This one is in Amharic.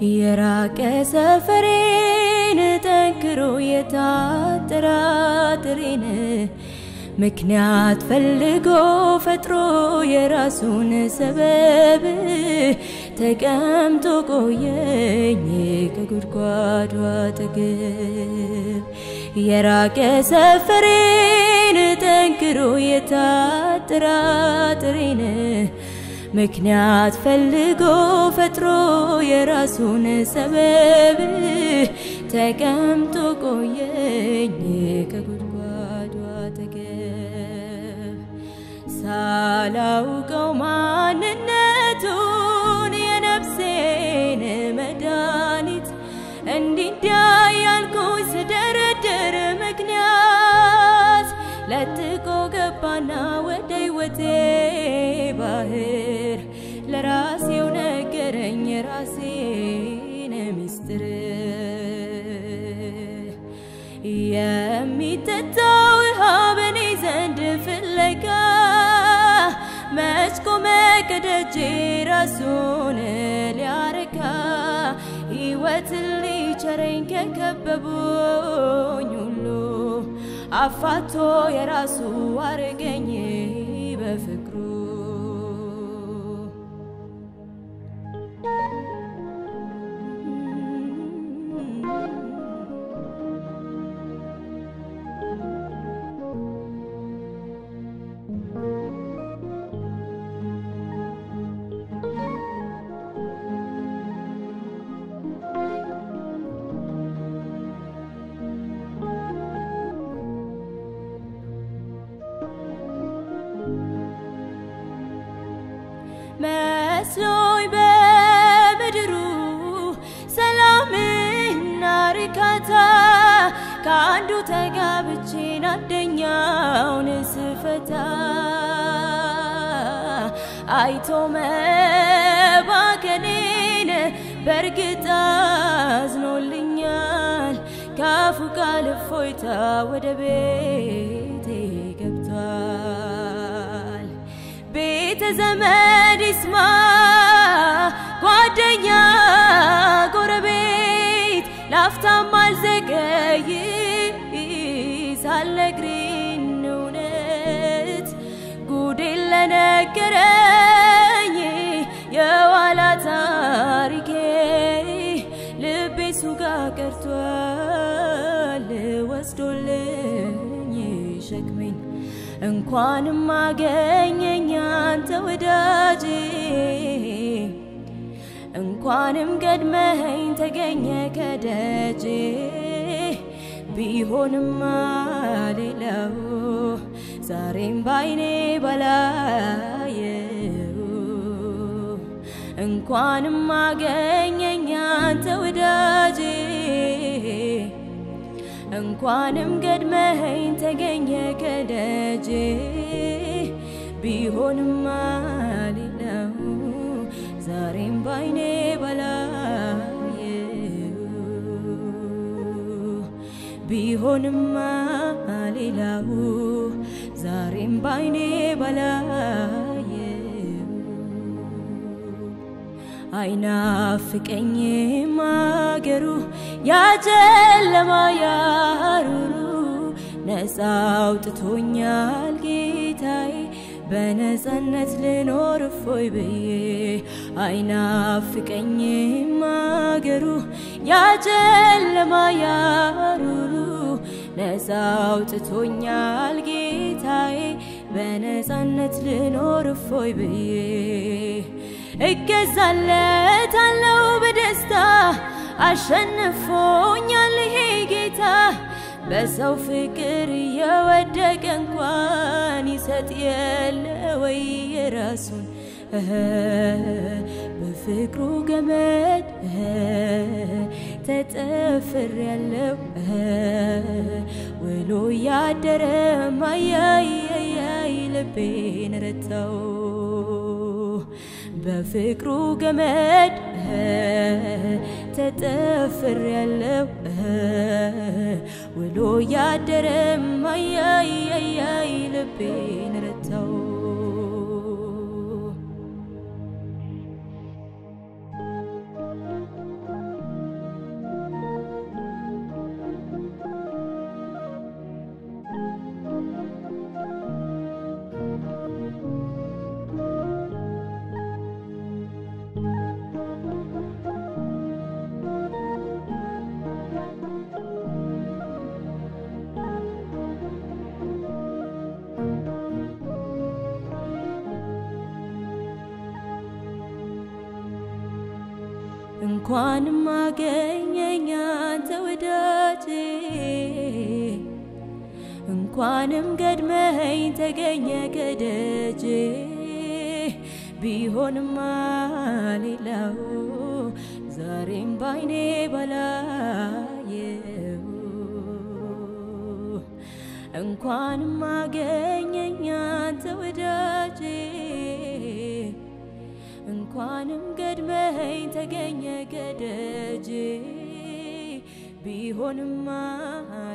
የራቀ ሰፈሬን ጠንክሮ የታጠራጥሬን ምክንያት ፈልጎ ፈጥሮ የራሱን ሰበብ ተቀምጦ ቆየኝ ከጉድጓዱ አጠገብ የራቀ ሰፈሬን ጠንክሮ የታጠራጥሬን ምክንያት ፈልጎ ፈጥሮ የራሱን ሰበብ ተቀምጦ ቆየኝ ከጉድጓዱ አጠገብ ሳላውቀው ማንነቱን የነፍሴን መድኃኒት እንዲዳ ያልኩኝ ስደረድር ምክንያት ለጥቆ ገባና ወደ ሕይወቴ ባህር ለራሴው ነገረኝ የራሴን ሚስጥር የሚጠጣው ውሃ በኔ ዘንድ ፍለጋ መች ቆመ ከደጄ ራሱን ሊያረካ ሕይወትን ሊቸረኝ ከከበቡኝ ሁሉ አፋቶ የራሱ አረገኝ በፍቅሩ መስሎኝ በምድሩ ሰላምና ርካታ ከአንዱ ተጋብቼን አንደኛውን ስፈታ አይቶ መባከኔን በእርግጥ አዝኖልኛል። ካፉ ቃል እፎይታ ወደ ቤቴ ገብቷል። ቤተ ዘመድ ይስማ ጓደኛ ጎረቤት ላፍታም አልዘገይ ሳልነግሪን እውነት ጉዴን ለነገረኝ የኋላ ታሪኬ ልቤ ሱጋ ቀርቷል ወስዶልኝ ሸክሜን እንኳንም አገኘኝ አንተ ወዳጄ እንኳንም ቀድመኸኝ ተገኘ ከደጄ ቢሆንማ ሌላው ዛሬም ባይኔ ባላየው እንኳንም አገኘኝ አንተ ወዳጄ እንኳንም ቀድመኸኝ ተገኘ ከደጄ ቢሆንማ ሌላው ዛሬም ባይኔ ባላየው ቢሆንማ ሌላው ዛሬም ባይኔ ባላየው አይናፍቀኝም አገሩ ያጨለማ ያሩሩ ነፃ አውጥቶኛል ጌታዬ በነፃነት ልኖር እፎይ ብዬ አይናፍቀኝም አገሩ ያጨለማ ያሩሩ ነፃ አውጥቶኛል ጌታዬ በነፃነት ልኖር እፎይ ብዬ እገዛለታለው በደስታ አሸንፎኛል ይሄ ጌታ በሰው ፍቅር የወደቀ እንኳን ይሰጥ የለ ወይ የራሱን በፍቅሩ ገመድ ተጠፍር ያለው ውሎ ያደረ ማያያያይ ልቤን ረታው በፍቅሩ ገመድ ተጠፍር ያለው ውሎ ያደረ ማያያያይ ልቤን ረታው እንኳንም አገኘኝ አንተ ወዳጄ እንኳንም ገድመኝ ተገኘ ከደጄ ቢሆንማ ሌላው ዛሬም ባይኔ ባላየው እንኳንም አገኘኝ አንተ ወዳጄ እንኳንም ገድመኝ ተገኘ ከደጄ ቢሆንማ